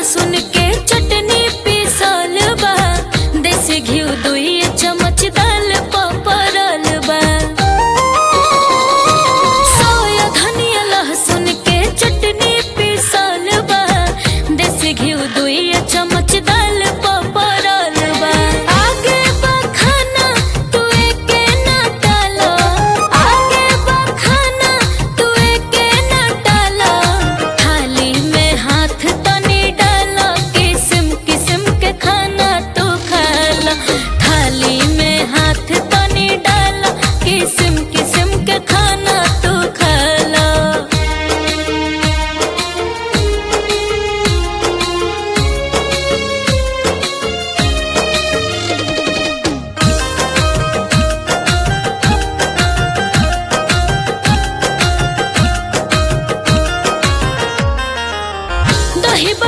लहसुन के चटनी पीसल बा देसी घी दुई चम्मच दाल पपरल बा सोया धनिया लहसुन के चटनी पीसल बा देसी घी दुई चम्मच दाल पपरल बा आगे बा खाना तू एके ना डालो आगे बा खाना तू एके ना डालो थाली में हाथ तनी डालो किस्म किस्म के खाना तू खाला थाली में हाथ तनी डालो किस्म किस्म के खाना तू खाला दही